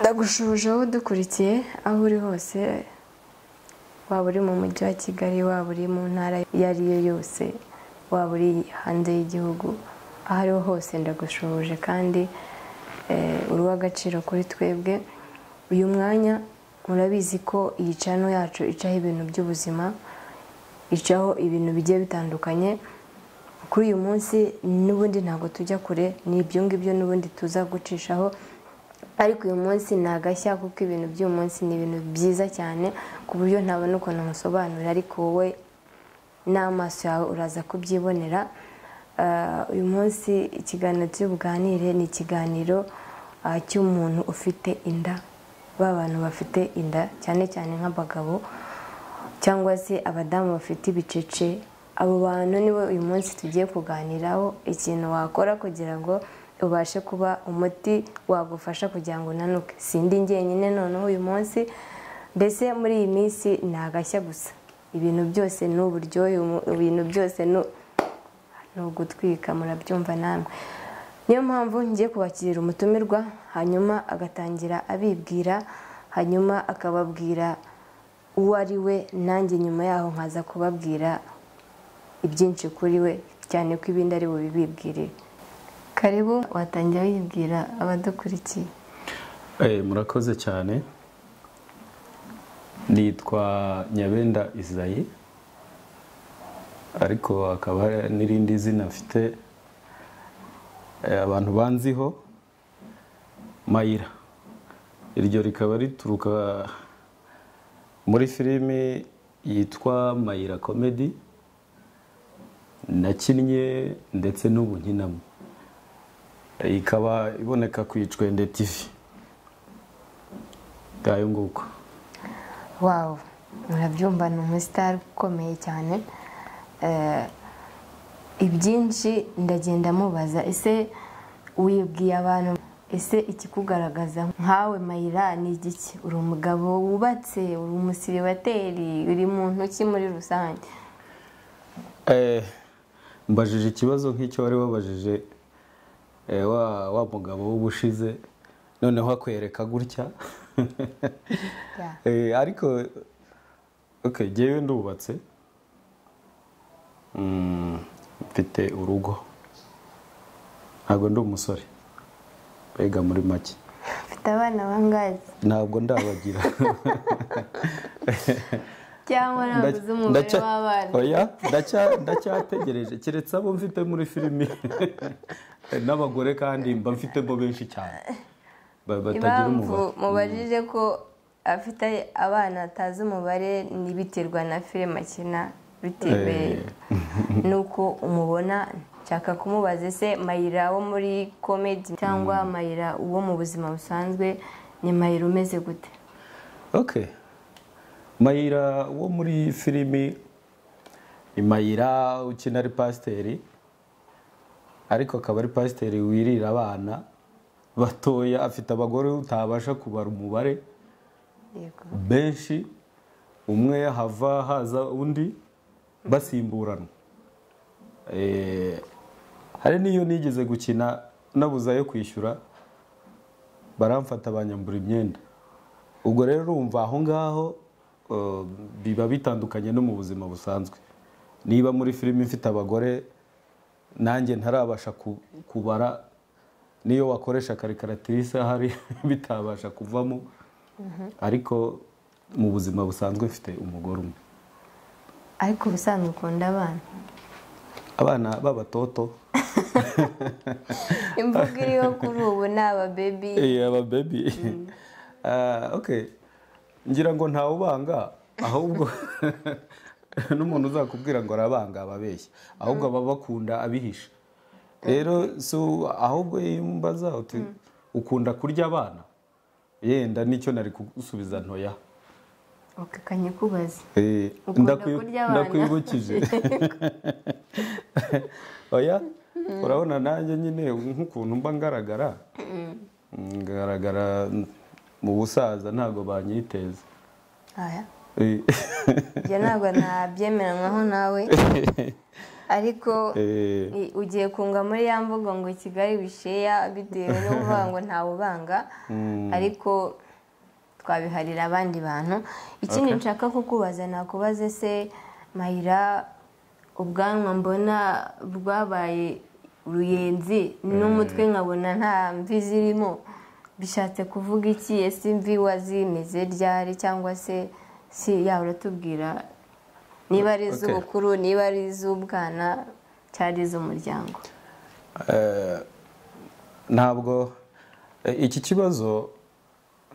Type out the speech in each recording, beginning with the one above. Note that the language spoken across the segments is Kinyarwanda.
ndagushuje aho dukurikiye aho uri hose waba uri mu mujyi wa kigali waba uri mu ntara iyo ari yo yose waba uri hanze y'igihugu aho ariho hose ndagushuje kandi uri uw'agaciro kuri twebwe uyu mwanya murabizi ko iyi cano yacu icaho ibintu by'ubuzima icaho ibintu bigiye bitandukanye kuri uyu munsi n'ubundi ntabwo tujya kure ni ibyo ngibyo n'ubundi tuza gucishaho ariko uyu munsi ni agashya kuko ibintu by'uyu munsi ni ibintu byiza cyane ku buryo ntabona ukuntu musobanura ariko wowe n'amaso yawe uraza kubyibonera uyu munsi ikiganiro cy'ubuganire ni ikiganiro cy'umuntu ufite inda ba bantu bafite inda cyane cyane nk'abagabo cyangwa se abadamu bafite ibicece abo bantu nibo uyu munsi tugiye kuganiraho ikintu wakora kugira ngo ubashe kuba umuti wagufasha kugira ngo unanuke sindi njyenyine noneho uyu munsi mbese muri iyi minsi ni agashya gusa ibintu byose ni uburyohe ibintu byose ni ugutwika murabyumva namwe niyo mpamvu ngiye kubakirira umutumirwa hanyuma agatangira abibwira hanyuma akababwira uwo ari we nanjye nyuma yaho nkaza kubabwira ibyinshi kuri we cyane ko ibindi ari bubibwirire karibu watangira wibwira abadukurikiye murakoze cyane nitwa nyabenda isayi ariko hakaba hari n'irindi zina mfite abantu banziho mayira iryo rikaba rituruka muri filimi yitwa mayira komedi nakinnye ndetse n'ubu nkinamo ikaba iboneka ku icwende tivi ngayo nguko wawu murabyumva ni umusitari ukomeye cyane ibyinshi ndagenda mubaza ese wibwiye abantu ese ikikugaragaza nkawe mayira ni igiki uri umugabo wubatse uri umusiribateri uri mu ntoki muri rusange mbajije ikibazo nk'icyo wari wabajije wa mugabo w'ubushize noneho akwereka gutya ariko ngewe ndubatse mfite urugo ntabwo ndi umusore mbega muri make mfite abana bangahe ntabwo ndabagira cyangwa nabuze umubare w'abana oya ndacyategereje keretse abo mfite muri filimi n'abagore kandi mba mfitemo benshi cyane impamvu mubajije ko afite abana atazi umubare n'ibiterwa na filime akina bitewe n'uko umubona nshaka kumubaza ese mayira wo muri komedi cyangwa mayira wo mu buzima busanzwe ni mayira umeze gute oke mayira wo muri filimi ni mayira ukina ari pasiteri ariko akaba ari pasiteri wirira abana batoya afite abagore utabasha kubara umubare benshi umwe hava haza undi basimburanwa hari n'iyo nigeze gukina nabuze ayo kwishyura baramfata banyambura imyenda ubwo rero urumva aho ngaho biba bitandukanye no mu buzima busanzwe niba muri filime ifite abagore nanjye ntarabasha kubara niyo wakoresha karikaratirisa hari bitabasha kuvamo ariko mu buzima busanzwe mfite umugore umwe ariko ubusanzwe ukunda abana abana b'abatoto imvugo iriho kuri ubu ni ababebi ababebi ngira ngo ntawubanga ahubwo n'umuntu uzakubwira ngo arabanga ababeshya ahubwo aba bakunda abihisha rero ahubwo mbaza ukunda kurya abana yenda nicyo nari kugusubiza ntoya kanyikubaza ukunda kurya abana ndakwibukije oya urabona nanjye nyine nk'ukuntu mba ngaragara ngaragara mu busaza ntabwo banyiteza njye ntabwo ntabyemeranywaho nawe ariko Eh, i- ugiye kunga muri ya mvugo ngo kigali bisheya bitewe no kuvuga ngo ntawubanga mm, ariko twabiharira abandi bantu ikindi nshaka kukubaza nakubaze se mayira ubwanwa mbona bwabaye uruyenzi n'umutwe nkabona nta mvi zirimo bishatse kuvuga iki ese imvi wazimeze ryari cyangwa se si yaba uratubwira niba ari Okay. iz'ubukuru niba ari iz'ubwana cyari iz'umuryango eh, ntabwo eh, iki kibazo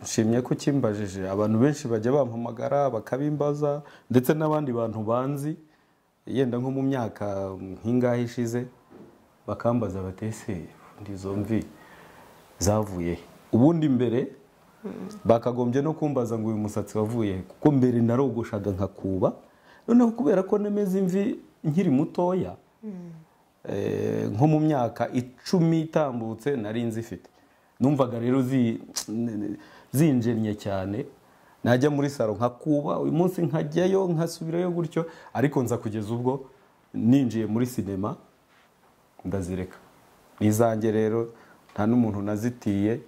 nshimye ko ukimbajije abantu benshi bajya bampamagara bakabimbaza ndetse n'abandi bantu banzi yenda nko mu myaka nk'ingahe ishize bakambaza batese ubundi izo mvi zavuye he?" ubundi mbere bakagombye no kumbaza ngo uyu musatsi wavuye he?" kuko mbere narogoshaga nkakuba noneho kubera ko nemeze imvi nkiri mutoya Eh, nko mu myaka icumi itambutse nari nzifite numvaga rero zi- zinjennye cyane najya muri saro nkakuba uyu munsi nkajyayo nkasubirayo gutyo ariko nza kugeza ubwo ninjiye muri sinema ndazireka ni izanjye rero nta n'umuntu nazitiye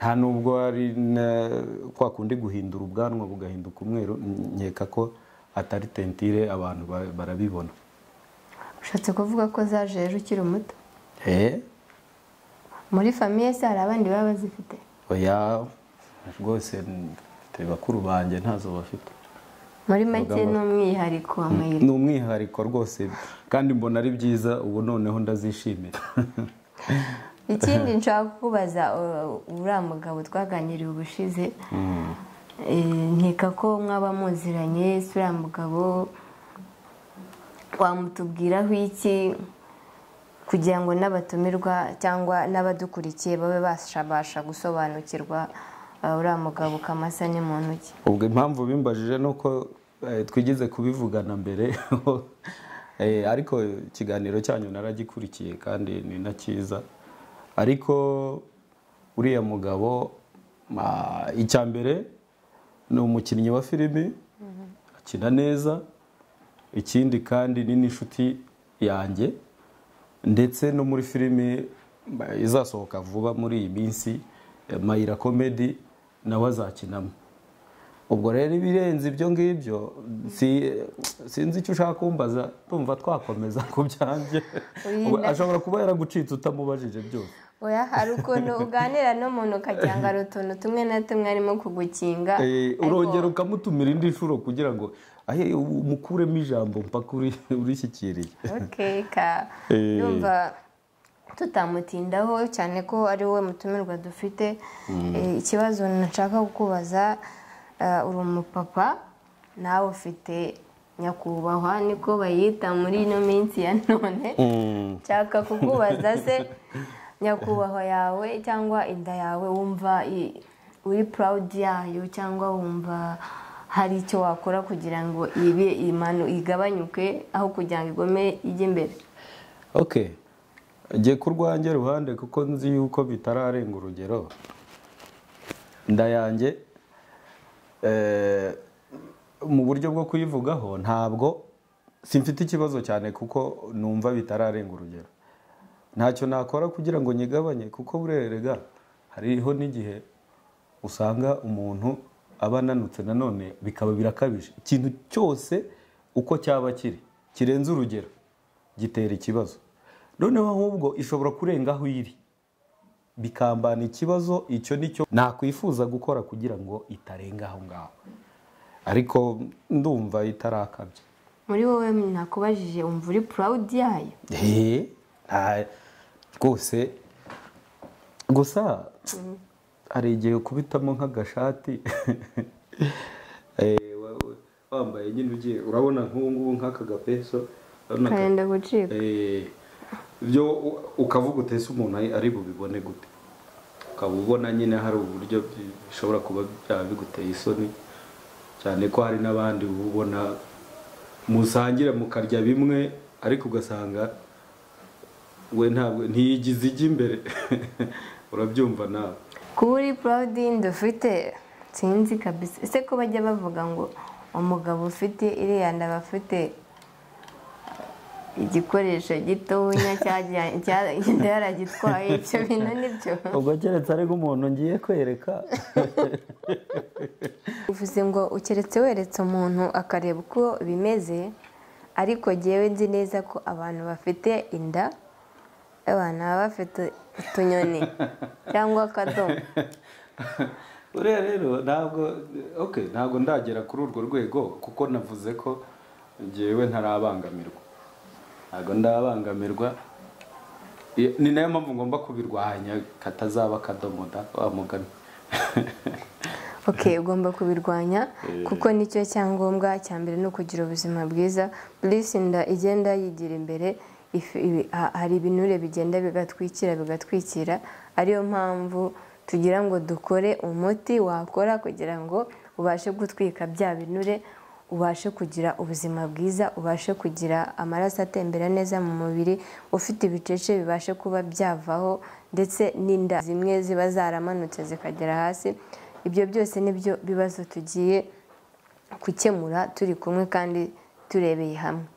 nta n'ubwo ari na- kwa kundi guhindura ubwanwa bugahinduka umweru nkeka ko atari tentire abantu ba- barabibona ushatse kuvuga ko zaje rero ukiri muto Eh? muri famiye se hari abandi baba bazifite oya rwose mfite bakuru banjye ntazo bafite muri make Mugabo. ni umwihariko wa mayira ni umwihariko rwose kandi mbona ari byiza ubu noneho ndazishimira ikindi nshaka kukubaza uh, uriya mugabo twaganiriye ubushize Eh, nkeka ko mwaba muziranye se uriya mugabo wamutubwiraho iki kugira ngo n'abatumirwa cyangwa n'abadukurikiye babe bashabasha gusobanukirwa uh, uriya mugabo ukamasa ni muntu ki ubwo impamvu bimbajije ni uko eh, twigize kubivugana mbere Eh, ariko ikiganiro cyanyu naragikurikiye kandi ni na cyiza ariko uriya mugabo ma- icya mbere ni umukinnyi wa filimi akina neza ikindi kandi ni n'inshuti yanjye ndetse no muri filimi ma- izasohoka vuba muri iyi minsi eh, mayira komedi nawe azakinamo ubwo rero ibirenze ibyo ngibyo si- sinzi icyo ushaka kumbaza tumva twakomeza ku byanjye Oya, na- ashobora kuba yaragucitse utamubajije byose oya hari ukuntu uganira n'umuntu ukagira ngo hari utuntu tumwe na tumwe arimo kugukinga Eh, ariko- urongera ukamutumira indi nshuro kugira ngo ahe umukuremo ijambo mpaka uri- urishyikiriye Okay, ka Eh. yumva tutamutindaho cyane ko ari wowe mutumirwa dufite Eh, ikibazo nashaka kukubaza eh, uri umupapa nawe ufite nyakubahwa niko bayita muri ino minsi ya none nshaka kukubaza se nyakubahwa yawe cyangwa inda yawe wumva i- uri purawudi yayo cyangwa wumva hari icyo wakora kugira ngo ibe imanu igabanyuke aho kugira ngo igome ijye imbere ok njye ku rwanjye ruhande kuko nzi yuko bitararenga urugero inda yanjye eh, mu buryo bwo kuyivugaho ntabwo simfite ikibazo cyane kuko numva bitararenga urugero ntacyo nakora kugira ngo nyigabanye kuko burerega hariho n'igihe usanga umuntu aba ananutse nanone bikaba birakabije ikintu cyose uko cyaba kiri kirenze urugero gitera ikibazo noneho ahubwo ishobora kurenga aho iri bikambana ikibazo icyo nicyo nakwifuza gukora kugira ngo itarenga aho ngaho ariko ndumva itarakabye muri wowe nakubajije wumva uri purawudi yayo Eee, nta rwose gusa hari igihe ukubitamo nk'agashati Eh, wa- wa- wambaye nyine ugiye urabona nk'ubu ngubu nk'aka gapeso urabona ka- karenda gucika Eh, byo u- ukavuga utese umuntu ari- ari bubibone gute ukaba ubona nyine hari uburyo bi- bishobora kuba byaba biguteye isoni cyane ko hari n'abandi uba ubona musangira mukarya bimwe ariko ugasanga we ntabwo ntiyigize ijya imbere urabyumva nawe kuba uri purawudi y'inda ufite sinzi kabisa ese ko bajya bavuga ngo umugabo ufite iriya nda aba afite igikoresho gitonya cyagenda yaragitwaye ibyo bintu nibyo ubwo keretse ari umuntu ngiye kwereka bivuze ngo ukeretse weretse umuntu akareba uko bimeze ariko ngewe nzi neza ko abantu bafite inda abantu baba bafite utunyoni cyangwa akadomo uriya rero ntabwo okay ntabwo ndagera kuri urwo rwego kuko navuze ko ngewe ntarabangamirwa ntabwo ndabangamirwa Iyo- ni nayo mpamvu ngomba kubirwanya katazaba akadomo da wa mugani ok ugomba kubirwanya kuko nicyo cyangombwa cya mbere ni ukugira ubuzima bwiza burisinda igenda yigira imbere if- ibi- ha- hari ibinure bigenda bigatwikira bigatwikira ariyo mpamvu tugira ngo dukore umuti wakora kugira ngo ubashe gutwika bya binure ubashe kugira ubuzima bwiza ubashe kugira amaraso atembera neza mu mubiri ufite ibicece bibashe kuba byavaho ndetse n'inda zimwe ziba zaramanutse zikagera hasi ibyo byose nibyo bibazo tugiye gukemura turi kumwe kandi turebeye hamwe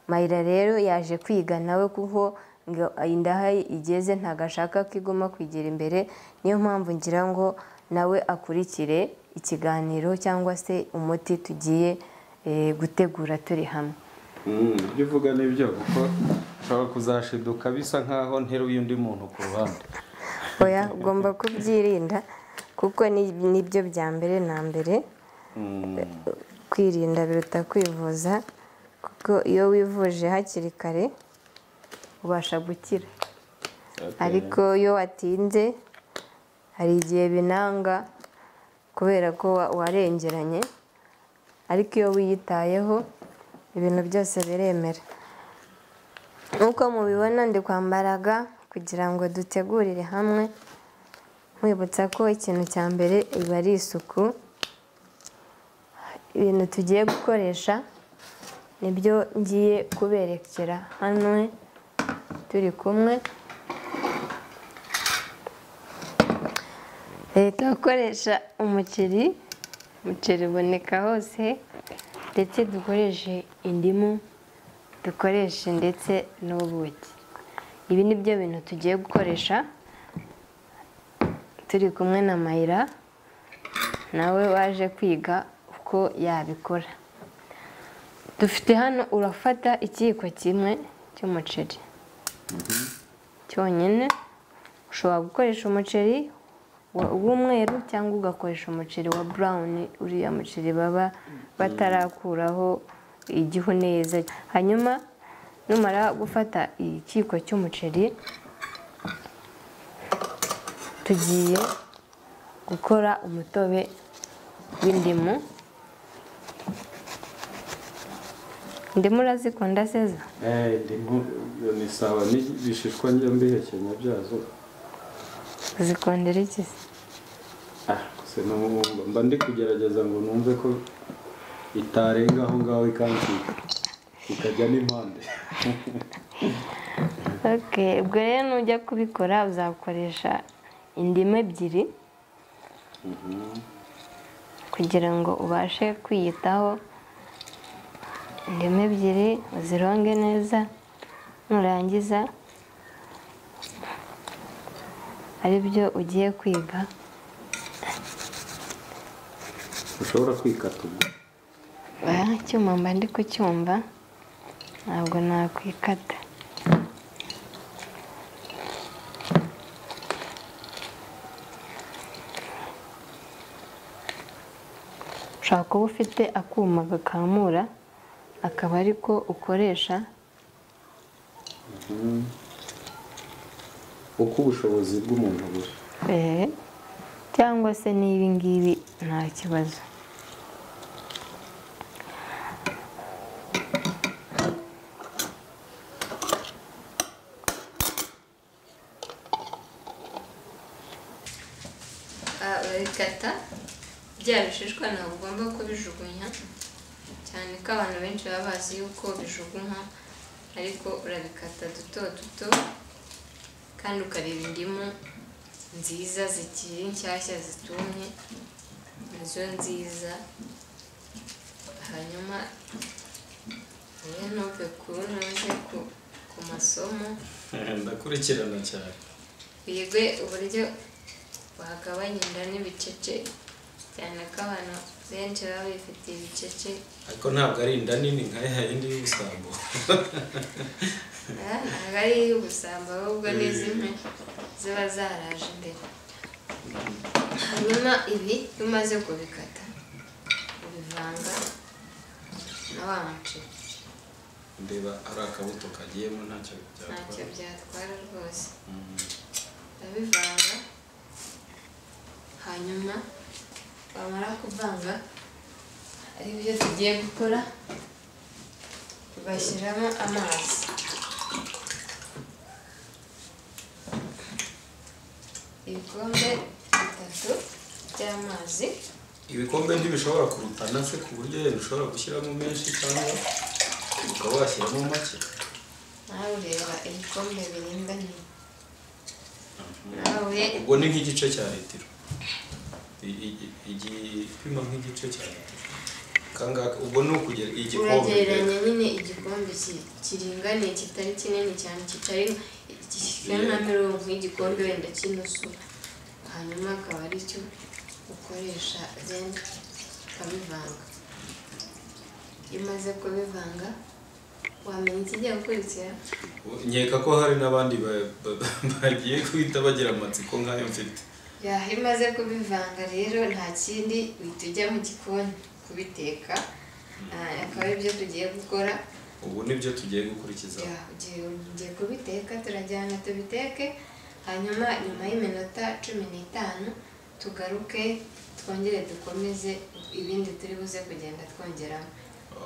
mayira rero yaje kwiga nawe kuko ngo indaha igeze ntabwo ashaka ko iguma kwigira imbere niyo mpamvu ngira ngo nawe akurikire ikiganiro cyangwa se umuti tugiye eh, gutegura turi hamwe ibyo uvuga ni byo kuko ushobora kuzashiduka bisa nk'aho nteruye undi muntu ku ruhande oya ugomba kubyirinda kuko ni- nibyo bya mbere na mbere kwirinda biruta kwivuza kuko iyo wivuje hakiri kare ubasha gukira ariko iyo watinze hari igihe binanga kubera ko wa- warengeranye ariko iyo wiyitayeho ibintu byose biremera nk'uko mubibona ndi kwambaraga kugira ngo dutegurire hamwe mwibutsa ko ikintu cya mbere iba ari isuku ibintu tugiye gukoresha nibyo ngiye kuberekera hano turi kumwe leta gukoresha umuceri umuceri uboneka hose ndetse dukoreshe indimu dukoreshe ndetse n'ubuki ibi ni byo bintu tugiye gukoresha turi kumwe na mayira nawe waje kwiga uko yabikora dufite hano urafata ikiyiko kimwe cy'umuceri cyonyine ushobora gukoresha umuceri wa- w'umweru cyangwa ugakoresha umuceri wa burawuni uriya muceri baba batarakuraho igihu neza hanyuma numara gufata ikiyiko cy'umuceri tugiye gukora umutobe w'indimu indimu urazikunda seza iyo ni sawa n'ibishishwa njya mbihekenya byazo uzikundira iki se Ah, gusa n'umwumva mba ndi kugerageza ngo numve ko itarenga aho ngaho ikansika ikajya n'impande ok ubwo rero nujya kubikora uzakoresha indimu ebyiri kugira ngo ubashe kwiyitaho indimu ebyiri uzironge neza nurangiza ari byo ugiye kwiga ushobora kwikata ubwo Ah, icyuma mba ndi kucyumva ntabwo nakwikata ushobora kuba ufite akuma gakamura akaba ari ko ukoresha uko ubushobozi bw'umuntu buri eh, cyangwa se n'ibi ngibi nta kibazo babikata bya bishishwa ntabwo ugomba kubijugunya cyane ko abantu benshi baba bazi yuko bijugunywa ariko urabikata duto duto kandi ukareba indimu nziza zikiri nshyashya zitumye nazo nziza hanyuma iyo ntuve kuru ntuve ku- ku masomo ndakurikirana cyane bige uburyo bagabanya inda n'ibicece cyane ko abantu benshi baba bifitiye ibicece ariko ntabwo ari inda nini nka ya yindi y'ubusambo Ah, ntabwo ari iy'ubusambo ahubwo ni zimwe ziba zaraje imbere hanyuma ibi iyo umaze kubikata ubivanga na wa muceri ndeba ari akabuto kagiyemo ntacyo ntacyo byatwara byatwara rwose Mm. urabivanga hanyuma wamara kuvanga ari byo tugiye gukora bashyiramo amazi ibikombe bitatu by'amazi ibikombe ntibishobora kurutana se ku buryo yenda ushobora gushyiramo menshi cyangwa ukaba washyiramo make nawe ureba ibikombe biringaniye nawe ubwo ni nk'igice cya litiro I- i- igipima nk'igice cya litiro kangaka ubwo ni ukugera igikombe uragereranya nyine igikombe ki- kiringaniye kitari kinini cyane kitari kingana na mirongo nk'igikombe wenda cy'inusu hanyuma akaba ari cyo ukoresha then ukabivanga iyo umaze kubivanga wamenya ikijya gukurikira nkeka ko hari n'abandi ba- ba- bagiye guhita bagira amatsiko nk'ayo mfite yaho iyo umaze kubivanga rero nta kindi uhita ujya mu gikoni kubiteka Ah, akaba aribyo tugiye gukora ubu nibyo tugiye gukurikiza Ya, ugiye ugiye kubiteka turajyana tubiteke hanyuma nyuma y'iminota cumi n'itanu tugaruke twongere dukomeze ibindi turi buze kugenda twongeramo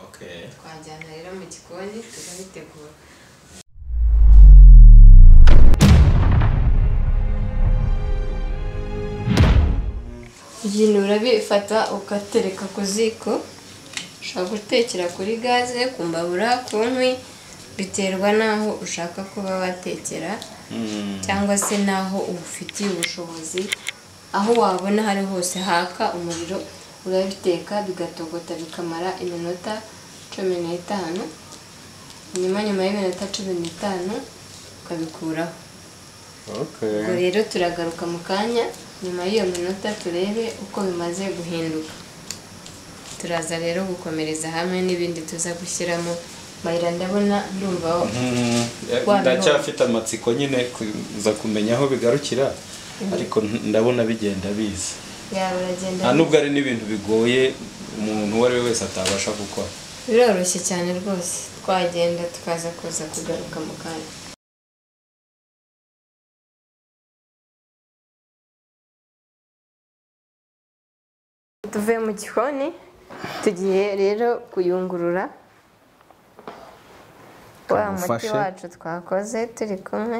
okay twajyana rero mu gikoni tukabitegura ibintu urabifata ugatereka ku ziko ushobora gutekera kuri gaze ku mbabura ku nkwi biterwa n'aho ushaka kuba watekera cyangwa se n'aho ubufitiye ubushobozi aho wabona hari hose haka umuriro urabiteka bigatogota bikamara iminota cumi n'itanu nyuma nyuma y'iminota cumi n'itanu ukabikuraho ubwo rero turagaruka mu kanya nyuma y'iyo minota turebe uko bimaze guhinduka turaza rero gukomereza hamwe n'ibindi tuza gushyiramo mayira ndabona ndumva Wa- ndacyafite amatsiko nyine kuza kumenya aho bigarukira ariko ndabona bigenda biza yaba uragenda nta nubwo ari n'ibintu bigoye umuntu uwo ari we wese atabasha gukora biroroshye cyane rwose twagenda tukaza kuza kugaruka mu kanya tuvuye mu gikoni tugiye rero kuyungurura wa muti Kamufashe. wacu twakoze turi kumwe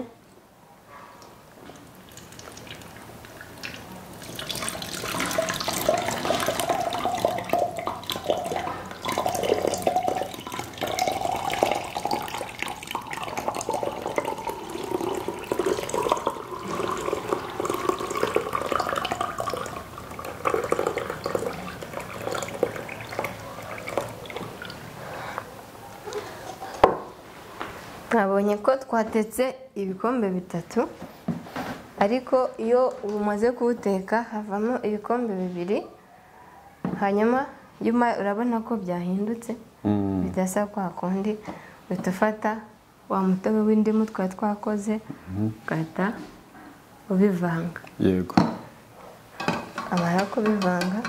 mwabonye ko twatetse ibikombe bitatu ariko iyo umaze kuwuteka havamo ibikombe bibiri hanyuma nyuma urabona ko byahindutse bidasa kwa kundi uhita ufata wa mutobe w'indimu twari twakoze ugahita ubivanga yego amara kubivanga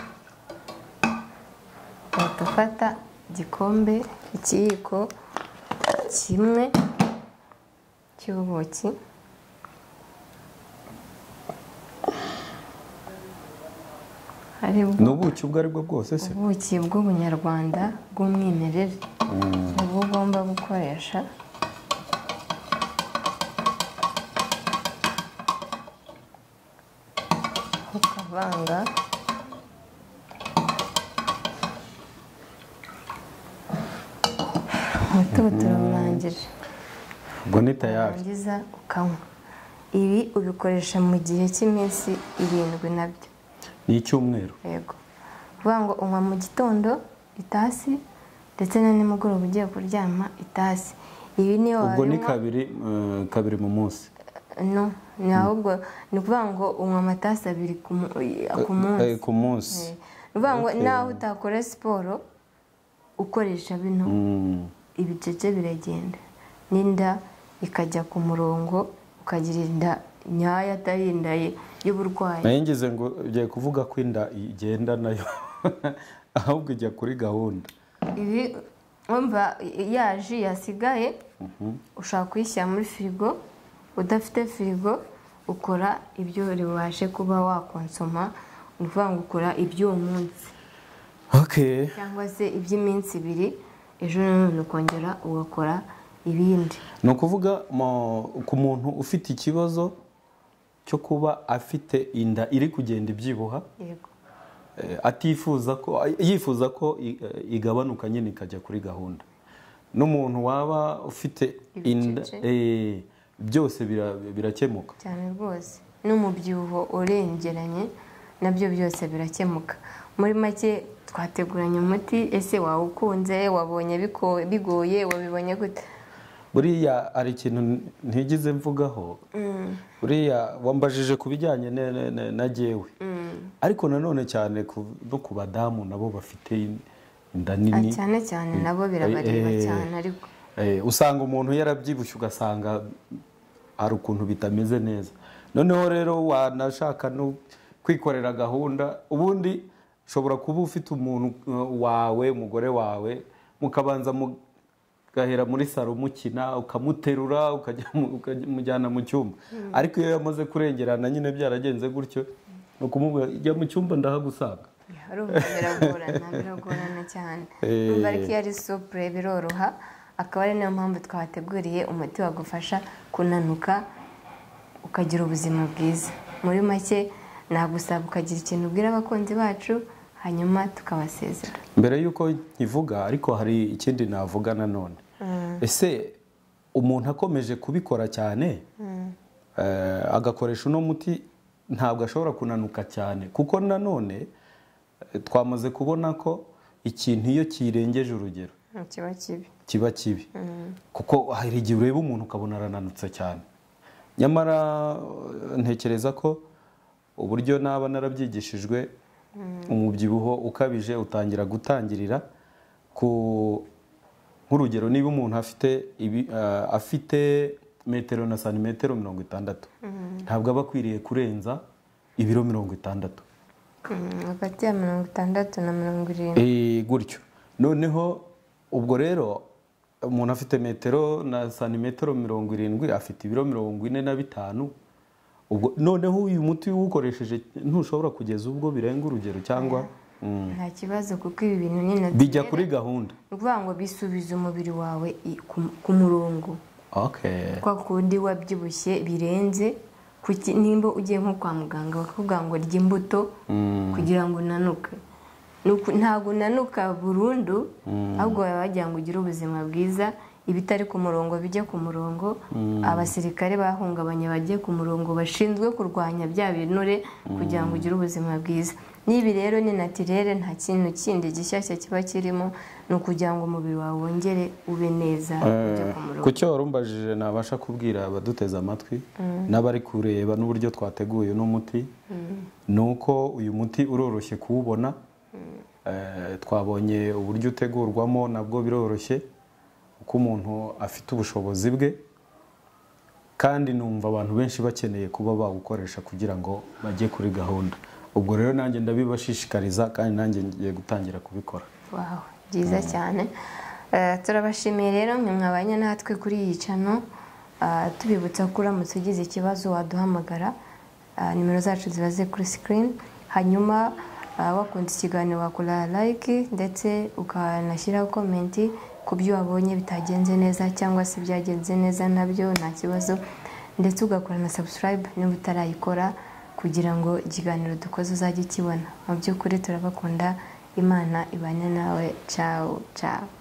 uhita ufata igikombe ikiyiko kimwe cy'ubuki harimo ni ubuki ubwo ari bwo bwose se ubuki bw'ubunyarwanda bw'umwimerere nibwo ugomba gukoresha ukavanga umutobe turawurangije ubwo ni tayari warangiza ukanywa ibi ubikoresha mu gihe cy'iminsi irindwi nabyo ni icyumweru yego uvuga ngo unywa mu gitando itasi ndetse na nimugoroba ugiye kuryama itasi ibi niyo ubwo ni wabinywa- kabiri eh, kabiri mu munsi no ni ahubwo ni ukuvuga ngo unywa amatasi abiri ku mu- ku munsi Eh, ku munsi Eh, ni ukuvuga ngo Okay. nawe utakora siporo ukoresha bino Mm. ibicece biragenda n'inda ikajya ku murongo ukagira inda nyayo atari inda ye- y'uburwayi nayo ngize ngo ugiye kuvuga ko inda igenda nayo ahubwo ijya kuri gahunda ibi wumva yaje yasigaye ushaka kuyishyira muri firigo udafite firigo ukora ibyo ubashe kuba wakonsoma ni ukuvuga ngo ukora iby'uwo munsi okay cyangwa se iby'iminsi ibiri ejo nanone ukongera ugakora ibindi ni ukuvuga mo- ku muntu ufite ikibazo cyo kuba afite inda iri kugenda ibyibuha yego eh, atifuza ko yifuza ko i- eh, igabanuka nyine ikajya kuri gahunda n'umuntu waba ufite inda Ibicece. eh, byose bira- birakemuka cyane rwose n'umubyibuho urengeranye nabyo byose birakemuka muri make twateguranye umuti ese wawukunze wabonye biko- bigoye wabibonye gute buriya hari ikintu ntigize mvugaho buriya wambajije ku bijyanye ne- ne- ne- na jewe ariko nanone cyane ku- no ku badamu nabo bafite in- inda Ah, nini cyane cyane nabo birabareba Eh, eh, cyane ariko eh, usanga umuntu yarabyibushye ugasanga hari ukuntu bitameze neza noneho rero wanashaka no kwikorera gahunda ubundi ushobora kuba ufite umuntu uh, wawe umugore wawe mukabanza mugahera muri saro mukina ukamuterura ukajya mu- ukamujyana mu cyumba ariko iyo yamaze kurengerana nyine byaragenze gutyo ni ukumubwira jya mu cyumba ndahagusanga urumva biragorana biragorana cyane Eh. Urumva ariko iyo ari supure biroroha akaba ari nayo mpamvu twateguriye umuti wagufasha kunanuka ukagira ubuzima bwiza muri make nagusaba ukagira ikintu ubwira abakunzi bacu hanyuma tukabasezera mbere y'uko nkivuga ariko hari ikindi navuga nanone ese umuntu akomeje kubikora cyane eh, agakoresha uno muti ntabwo ashobora kunanuka cyane kuko nanone eh, twamaze kubona ko ikintu iyo kirengeje urugero kiba kibi kiba kibi kuko hari igihe ureba umuntu ukabona arananutse cyane nyamara eh, ntekereza ko uburyo naba narabyigishijwe umubyibuho ukabije utangira gutangirira ku nk'urugero niba umuntu afite ibi- eh, afite metero na santimetero mirongo itandatu ntabwo aba akwiriye kurenza ibiro mirongo itandatu Mm, hagati ya mirongo itandatu na mirongo irindwi Eh, gutyo noneho ubwo rero umuntu afite metero na santimetero mirongo irindwi afite ibiro mirongo ine na bitanu ubwo noneho uyu muti uwukoresheje ntushobora kugeza ubwo birenga urugero cyangwa Mm. nta kibazo kuko ibi bintu ni na bijya kuri gahunda ni ukuvuga ngo bisubiza umubiri wawe i- ku- ku murongo okay. kwa kundi wabyibushye birenze kuki- nimba ugiye nko kwa muganga bakakubwira ngo rya imbuto kugira ngo unanuke Ni uku- ntabwo unanuka burundu ahubwo baba bagira ngo ugire ubuzima bwiza ibitari ku murongo bijye ku murongo abasirikare bahungabanye bajye ku murongo bashinzwe kurwanya bya binure kugira ngo ugire ubuzima bwiza n'ibi rero ni natirere nta kintu kindi gishyashya kiba kirimo ni ukugira ngo umubiri wawe wongere ube neza ujye ku murongo ku cyo warumbajije nabasha kubwira abaduteze amatwi n'abari kureba n'uburyo twateguye uno muti ni uko uyu muti uroroshye kuwubona Eh, twabonye uburyo utegurwamo nabwo biroroshye uko umuntu afite ubushobozi bwe kandi numva abantu benshi bakeneye kuba bawukoresha kugira ngo bajye kuri gahunda ubwo rero nanjye ndabibashishikariza kandi nanjye ngiye gutangira kubikora wawe byiza cyane Eh, turabashimiye rero mwe mwabanye natwe kuri iyi cano Ah, tubibutsa ko uramutse ugize ikibazo waduhamagara Ah, nimero zacu ziba ziri kuri sikirini hanyuma ah, wakunze ikiganiro wakora like ndetse ukanashyiraho komenti ku byo wabonye bitagenze neza cyangwa se byagenze neza nabyo nta kibazo ndetse ugakora na sabusikarayibu niba utarayikora kugira ngo ikiganiro dukoze uzajye ukibona mu by'ukuri turabakunda imana ibane nawe cawu cawu